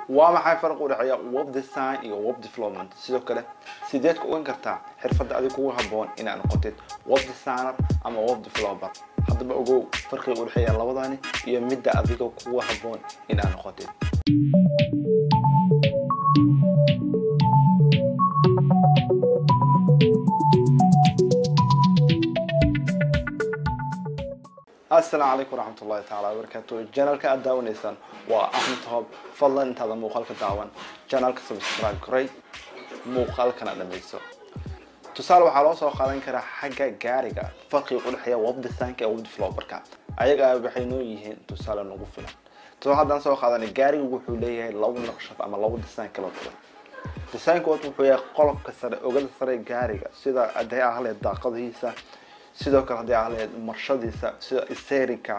waa maxay farq u dhexeeya web design iyo web development sidoo kale sideed ku ogan kartaa xirfadda adiga kugu habboon inaad noqotid web designer ama web developer haddaba ogow farqiga u dhexeeya labadani iyo midda adiga kugu habboon inaad noqotid asalaamu calaykum waraxmat ullahi taala wabarakaatu janalka aad daawanaysaan waa axmed hoob fadlan intaada muuqaalka daawan janalka subscribe koray muuqaalkana dhammayso tusaale waxaa loo soo qaadan karaa xagga gaariga farqiga u dhexeeya web designka ee web developerka ayaga waxay noo yihiin tusaale nagu filan tusaale haddaan soo qaadanay gaariga wuxuu leeyahay laba naqshad ama laba design kala duwan designka wuxuu yahay qolofka sare ogada sare gaariga sida hadday ahleed daaqadihiisa sidoo kale haddii ahleed marshadiisa sida sterinka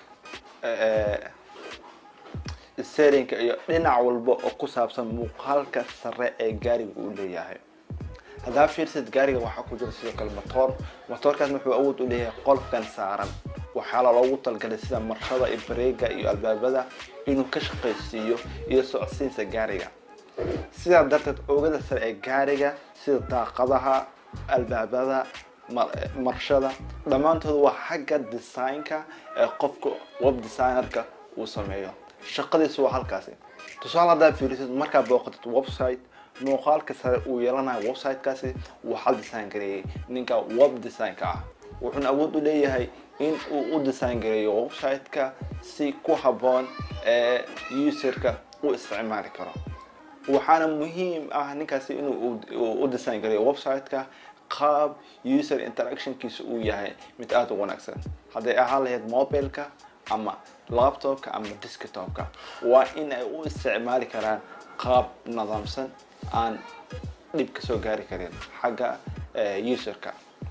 sterinka iyo dhinac walba oo ku saabsan muuqaalka sare ee gaariga uu leeyahay haddaa fiirsid gaariga waxaa ku jira sidoo kale motoor motoorkaas wuxuu awood u leeyahay qolofkan saaran waxaala loogu talgalay sida marshada iyo bareega iyo albaabada inuu ka shaqaysiiyo iyo socodsiinsa gaariga sidaa darteed oogada sare ee gaariga sida daaqadaha albaabada marshada dhammaantood waa xagga designka ee qofka web designerka uu sameeyo shaqadiisu waa halkaasi tusaale haddaad fiirisid markaad booqatid website muuqaalka sare uu yeelanayo websitekaasi waxaa design gareeyay ninka web designka ah wuxuuna awood u leeyahay in uu u design gareeyo websiteka si ku habboon ee userka u isticmaali karo waxaana muhiim ah ninkaasi inuu u design gareeyo websiteka qaab user interactionkiisa uu yahay mid aada u wanaagsan hadday ahaan lahayd mobileka ama laptopka ama desktopka waa in ay u isticmaali karaan qaab nidaamsan aan dhib ka soo gaari karin xagga userka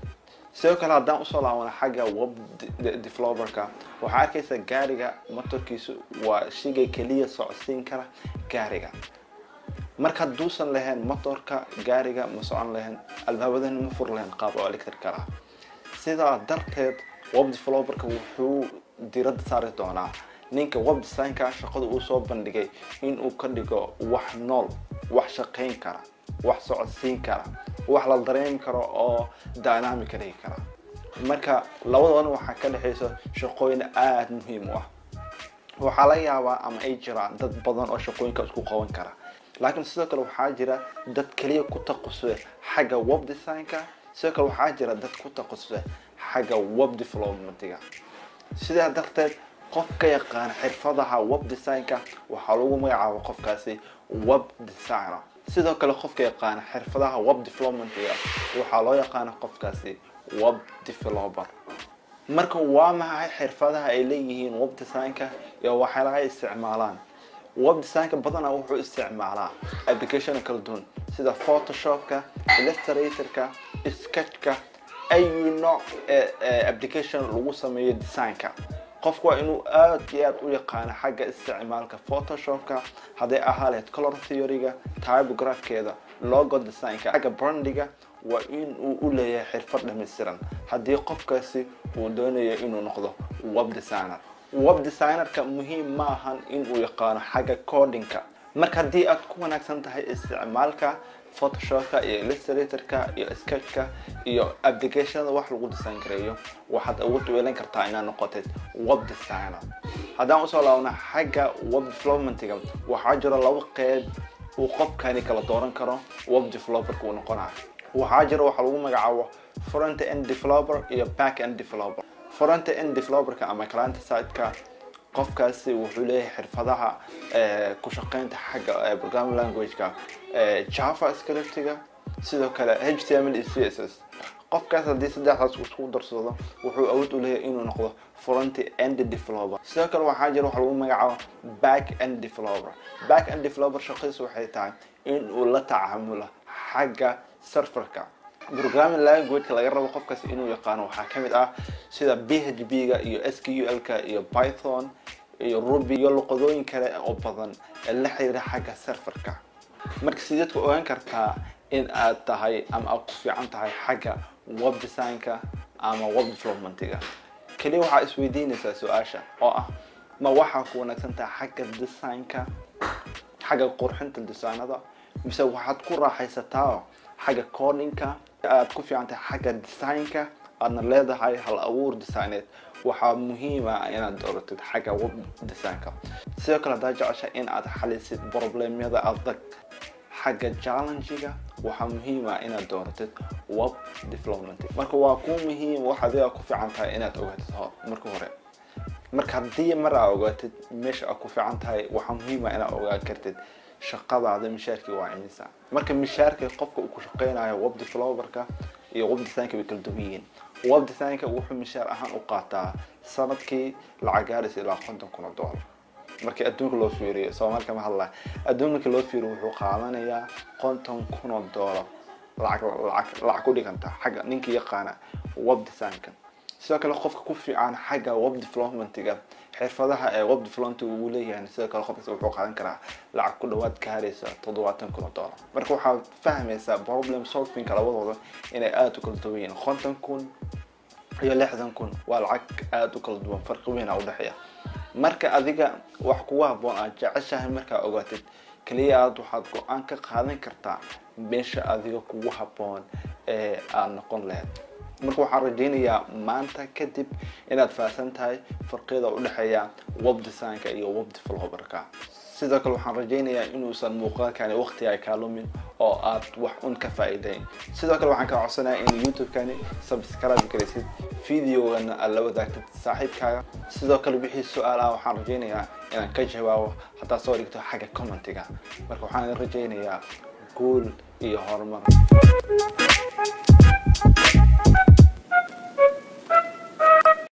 sidoo kale haddaan usoo laabana xagga web developerka waxaa arkaysa gaariga motorkiisu waa shigay keliya socodsiin kara gaariga marka hadduusan lahayn motorka gaariga ma socon lahayn albaabadana ma fur lahayn qaab oo electric ah sidaa darteed web developerka wuxuu diradda saari doonaa ninka web designka shaqada uu soo bandhigay inuu ka dhigo wax nool wax shaqayn kara wax socodsiin kara wax la dareemi karo oo dynamic ka dhigi kara marka labadoona waxaa ka dhexaysa shaqooyin aada muhiim u ah waxaa laga yaabaa ama ay jiraan dad badan oo shaqooyinka isku qaban kara laakiin sidoo kale waxaa jira dad keliya ku taqasusa xagga web designka sidoo kale waxaa jira dad ku taqasusa xagga web developmentiga sidaa darteed qof ka yaqaana xirfadaha web designka waxaa lagu magacaaba qofkaasi web designer sidoo kale qofka yaqaana xirfadaha web developmentiga waxaa loo yaqaana qofkaasi web developer marka waa maxay xirfadaha ay leeyihiin web designka iyo waxyaalaha ay isticmaalaan web designka badanaa wuxuu isticmaalaa application kala duwan sida photoshopka illustratorka sketchka ayu nooc application lagu sameeyo designka qofku waa inuu aada iyo aada u yaqaano xagga isticmaalka photoshopka hadday ahaa lahayd color theoryga typografkeeda logo designka xagga brandiga waa in uu u leeyahay xirfad dhammaystiran haddii qofkaasi uu doonayo inuu noqdo web designer web designerka muhiim ma ahan inuu yaqaano xagga codinka marka haddii aad ku wanaagsan tahay isticmaalka photoshopka iyo illustratorka iyo sketchka iyo applicationada wax lagu design gareeyo waxaad awood u yeelan kartaa inaad noqotid web designer haddaan usoo laabna xagga web developmentiga waxaa jiro laba qeyb uu qofkani kala dooran karo web developerka uu noqonayo waxaa jiro waxaa lagu magacaabo front end developer iyo back end developer front end developerka ama client siteka qofkaasi wuxuu leeyahay xirfadaha ku shaqeynta xagga programming languageka java scriptiga sidoo kale h t m l iyo c s s qofkaas haddii saddexdaas isku darsado wuxuu awood u leeyahay inuu noqdo front end developer sidoo kale waxaa jira waxa lagu magacaabo back end developer back end developer shaqadiisu waxay tahay in uu la tacaamulo xagga serverka programming languageka laga rabo qofkaas inuu yaqaano waxaa ka mid ah sida b h b ga iyo s q l ka iyo python iyo ruby iyo luqadooyin kale oo badan ee la xiriira xagga serverka marka sideed ku ogaan kartaa in aad tahay ama aad ku fiican tahay xagga web designka ama web developmentiga keliya waxaa isweydiinaysaa su-aasha oo ah ma waxaa ku wanaagsan tahay xagga designka xagga qurxinta designada mise waxaad ku raaxaysataa xagga codinka aad ku fiican tahay xagga designka aadna leedahay hal abuur designeed waxaa muhiim ah inaad dooratid xagga web designka sidoo kale haddaad jecesha in aad xalisid problemyada adag xagga challengiga waxaa muhiim ah inaad dooratid web development marka waa ku muhiim wax adiga ku fiican tahay inaad ogaatid hor marka hore marka haddii mar aa ogaatid meesha aad ku fiican tahay waxaa muhiim ah inaad ogaan kartid shaqadaada mishaarkii waa imisa marka mishaarka qofka uu ku shaqeynayo web developerka iyo web designka way kala duwan yihiin web designka wuxuu mishaar ahaan u qaataa sanadkii lacag gaaraysa ilaa konton kun oo dollar markii adduunka loo fiiriyo soomaali kama hadlaya adduun markii loo fiiriyo wuxuu qaadanayaa konton kun oo dollar lacag lacag lacag ku dhiganta xagga ninkii yaqaana web designka sidoo kale qofka ku fiican xagga web developmentiga xirfadaha ee web development uu leeyahay sidoo kale qofkas wuxuu qaadan karaa lacag ku dhawaad gaaraysa toddobaatan kun oo dollar marka waxaad fahmaysaa problem solvingka labadooda inay aada u kala duwan yihiin konton kun iyo lixdan kun waa lacag aada u kala duwan farqi weyn a udhexeeya marka adiga wax kugu haboon aad jeceshahay markaa ogaatid kaliya aad waxaad go-aan ka qaadan kartaa meesha adiga kugu haboon ee aada noqon lahayd marka waxaan rajaynayaa maanta kadib inaad fahamsan tahay farqiyada udhexeeya web designka iyo web developerka sidoo kale waxaan rajaynayaa inuusan muuqaalkani waqti ay kaalumin oo aad wax un ka faa'iidayn sidoo kale waxaan kaa codsanayaa in youtube-kani subscribe garaysid videogana aad la wadaagtid saaxiibkaaga sidoo kale wixii su-aal ah waxaan rajaynayaa inaan ka jawaabo haddaad soo dhigto xagga commentiga marka waxaan rajaynayaa guul iyo horumar